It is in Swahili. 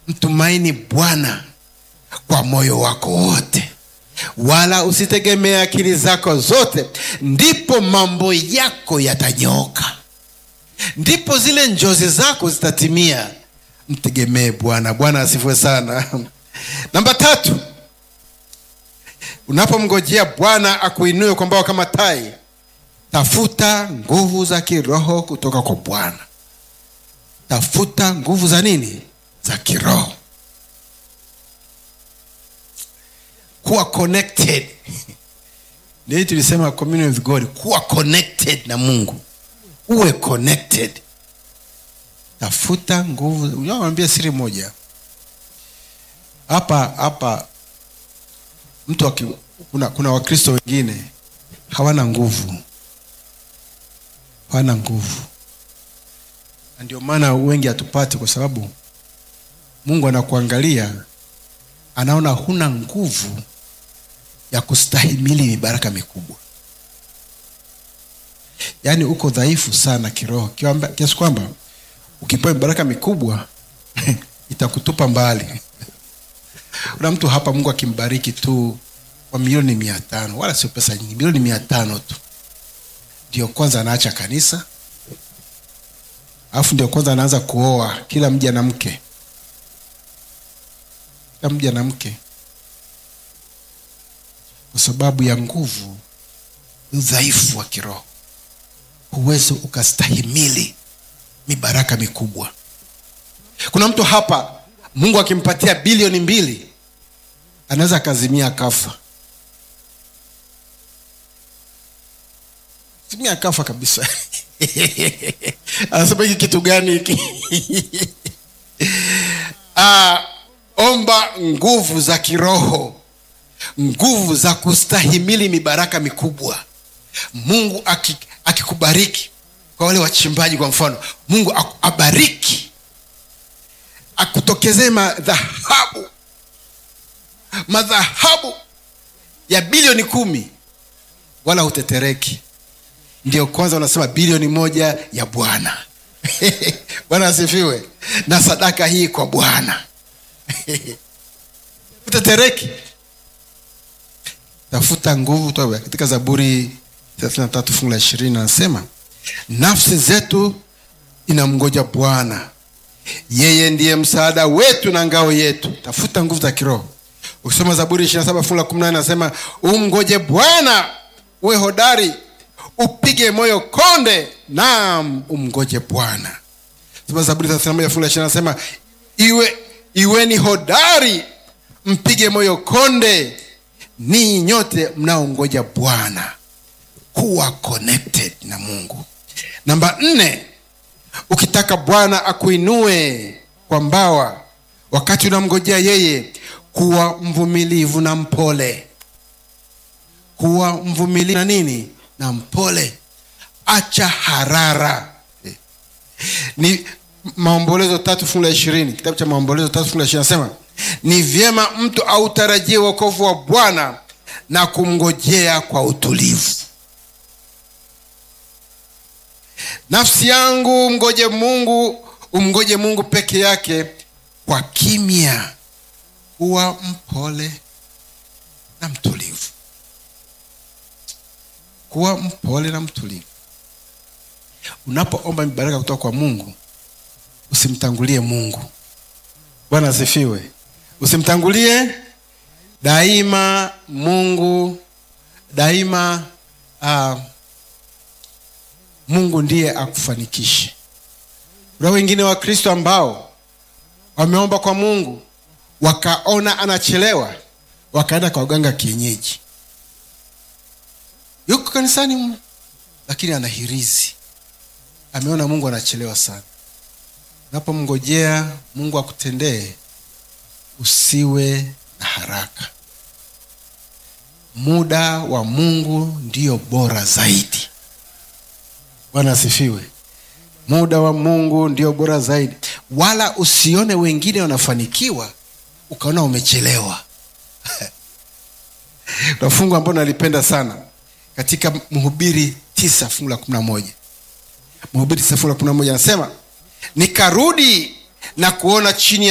mtumaini bwana kwa moyo wako wote wala usitegemee akili zako zote ndipo mambo yako yatanyooka ndipo zile njozi zako zitatimia mtegemee bwana bwana asifiwe sana namba tatu unapomngojea bwana akuinue kwa mbawa kama tai tafuta nguvu za kiroho kutoka kwa bwana tafuta nguvu za nini za kiroho kuwa connected ndio tulisema communion with god kuwa connected na mungu uwe connected tafuta nguvu nawambia siri moja hapa hapa mtu waki, kuna, kuna wakristo wengine hawana nguvu hawana nguvu na ndio maana wengi hatupati kwa sababu mungu anakuangalia anaona huna nguvu ya kustahimili mibaraka mikubwa yaani uko dhaifu sana kiroho kiwamba- kiasi kwamba ukipewa mibaraka mikubwa itakutupa mbali kuna mtu hapa mungu akimbariki tu kwa milioni mia tano wala sio pesa nyingi milioni mia tano tu ndio kwanza anaacha kanisa alafu ndio kwanza anaanza kuoa kila mja na mke kila mja na mke kwa sababu ya nguvu udhaifu wa kiroho huwezi ukastahimili mibaraka mikubwa kuna mtu hapa mungu akimpatia bilioni mbili anaweza akazimia akafa zimia akafa kabisa anasema hiki kitu gani hiki ah, omba nguvu za kiroho nguvu za kustahimili mibaraka mikubwa mungu aki- akikubariki kwa wale wachimbaji kwa mfano mungu aku- abariki akutokezee madhahabu madhahabu ya bilioni kumi wala hutetereki ndio kwanza unasema bilioni moja ya bwana bwana asifiwe na sadaka hii kwa bwana hutetereki tafuta nguvu toba katika zaburi 33 fungu la ishirini anasema nafsi zetu inamngoja bwana yeye ndiye msaada wetu na ngao yetu tafuta nguvu za kiroho ukisoma zaburi 27 fungu la 18 anasema umngoje bwana uwe hodari upige moyo konde naam umngoje bwana soma zaburi 31 fungu la 20 anasema iwe iweni hodari mpige moyo konde ninyi nyote mnaongoja bwana kuwa connected na mungu namba nne ukitaka bwana akuinue kwa mbawa wakati unamngojea yeye kuwa mvumilivu na mpole kuwa mvumilivu na nini na mpole acha harara ni maombolezo tatu fungu la ishirini kitabu cha maombolezo tatu fungu la ishirini anasema ni vyema mtu autarajie wokovu wa bwana na kumngojea kwa utulivu nafsi yangu mgoje mungu umgoje mungu peke yake kwa kimya kuwa mpole na mtulivu kuwa mpole na mtulivu unapoomba mibaraka kutoka kwa mungu usimtangulie mungu bwana asifiwe usimtangulie daima mungu daima uh, mungu ndiye akufanikishe kuna wengine wa kristo ambao wameomba kwa mungu wakaona anachelewa wakaenda kwa uganga kienyeji yuko kanisani mu lakini anahirizi ameona mungu anachelewa sana unapomngojea mungu akutendee usiwe na haraka muda wa mungu ndio bora zaidi bwana asifiwe muda wa mungu ndio bora zaidi wala usione wengine wanafanikiwa ukaona umechelewa na fungu ambao nalipenda sana katika mhubiri tisa fungu la kumi na moja mhubiri tisa fungu la kumi na moja anasema nikarudi na kuona chini ya